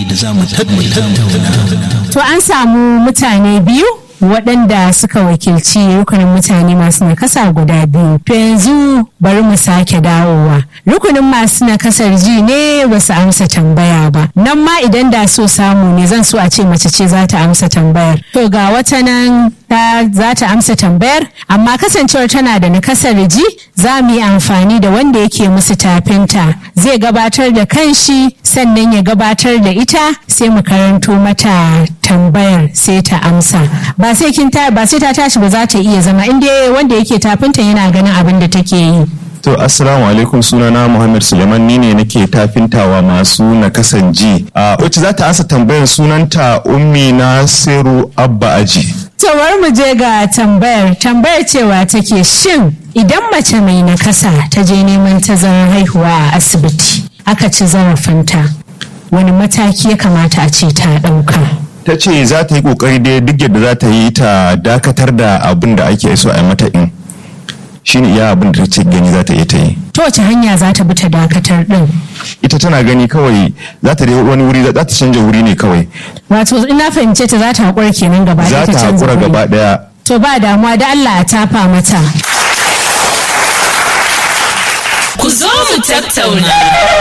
yayi da za mu tattauna. To an samu mutane biyu waɗanda suka wakilci rukunin mutane masu nakasa guda biyu. To yanzu bari mu sake dawowa. Rukunin masu nakasar ji ne ba su amsa tambaya ba. Nan ma idan da so samu ne zan so a ce mace ce za ta amsa tambayar. To ga wata nan ta za ta amsa tambayar amma kasancewar tana da nakasar ji za mu yi amfani da wanda yake musu tafinta. Zai gabatar da kanshi sannan ya gabatar da ita sai mu karanto mata tambayar sai ta amsa. Ba sai kin ta ba sai ta tashi ba za ta iya zama inda wanda yake tafinta yana ganin abin da take yi. To assalamu alaikum sunana Muhammad Suleiman ni ne nake tafintawa masu nakasan ji. A wacce za ta ansa tambayar sunanta Ummi Nasiru Abba Aji. Tawar mu je ga tambayar tambayar cewa take shin idan mace mai nakasa ta je neman tazarar haihuwa a asibiti aka ci zarafinta wani mataki ya kamata a ce ta ɗauka. Ta ce za ta yi kokari dai duk yadda za ta yi ta dakatar da abin da ake so a yi mata in. Shine iya abin da ta ce gani za ta iya ta yi. Ta wace hanya za ta bi ta dakatar ɗin? Ita tana gani kawai za ta dai wani wuri za ta canja wuri ne kawai. Wato ina fahimce ta za ta haƙura kenan gaba Za ɗaya ta ta canza haƙura wuri. gaba ɗaya. To ba damuwa da Allah a tafa mata. Ku zo mu tattauna.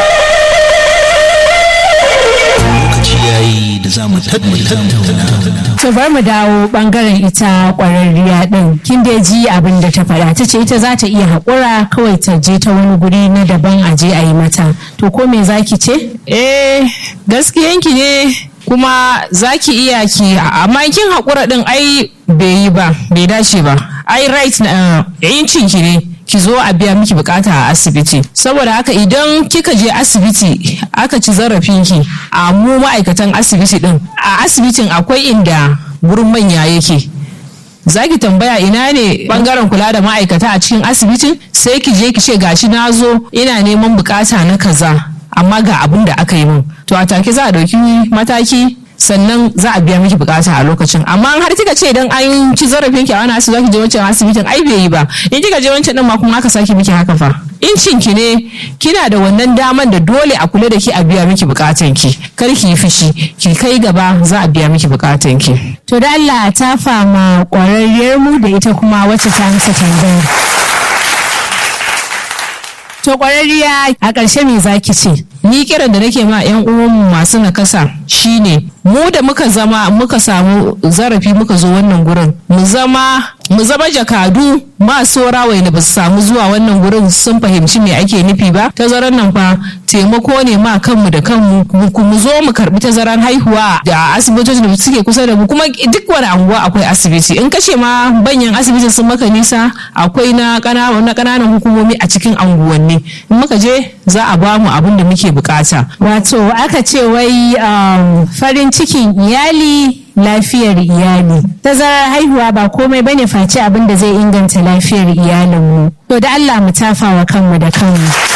Lokaci yayi da za mu tattauna. To bar mu dawo bangaren ita kwararriya din. Kin dai ji abin da ta faɗa. Ta ce ita za ta iya haƙura kawai ta je ta wani guri na daban a je a yi mata. To ko me zaki ce? Eh, gaskiyanki ne kuma za ki iya ki amma kin haƙura ɗin ai bai yi ba, bai dace ba. Ai right na yancin ki ne. ki zo a biya miki bukata a asibiti saboda haka idan kika je asibiti aka ci zarafinki a mu ma'aikatan asibiti din a asibitin akwai inda gurin manya yake za ki tambaya ina ne bangaren kula da ma'aikata a cikin asibitin sai ki je ki ce gashi na zo ina neman bukata na kaza amma ga abin da aka yi min to a take za a ɗauki mataki sannan za a biya miki bukata a lokacin amma har kika ce idan an ci zarafin ki a wani asibiti zaki je wancan asibitin ai bai yi ba in kika je wancan din ma kuma aka saki miki haka fa incin ki ne kina da wannan daman da dole a kula da ki a biya miki bukatan ki kar ki yi fushi ki kai gaba za a biya miki bukatan ki To da Allah ta fama kwararriyar mu da ita kuma wacce ta amsa tambayar. To kwararriya a ƙarshe me zaki ce? ni kiran da nake ma yan uwanmu masu nakasa shine mu da muka zama muka samu zarafi muka zo wannan gurin mu zama mu zama jakadu masu rawai da ba su samu zuwa wannan gurin sun fahimci me ake nufi ba tazaran nan fa taimako ne ma kanmu da kanmu mu- mu zo mu karbi tazaran haihuwa da asibitocin da suke kusa da mu kuma duk wani anguwa akwai asibiti in kashe ma banyan asibitin sun maka nisa akwai na ƙana- na ƙananan hukumomi a cikin anguwanni in muka je za a ba mu abin da muke bukata Wato aka ce wai um, farin cikin iyali lafiyar iyali. Tazarar haihuwa ba komai bane face abin da zai inganta lafiyar iyalinmu. To da Allah mu tafa wa kanmu da kanmu.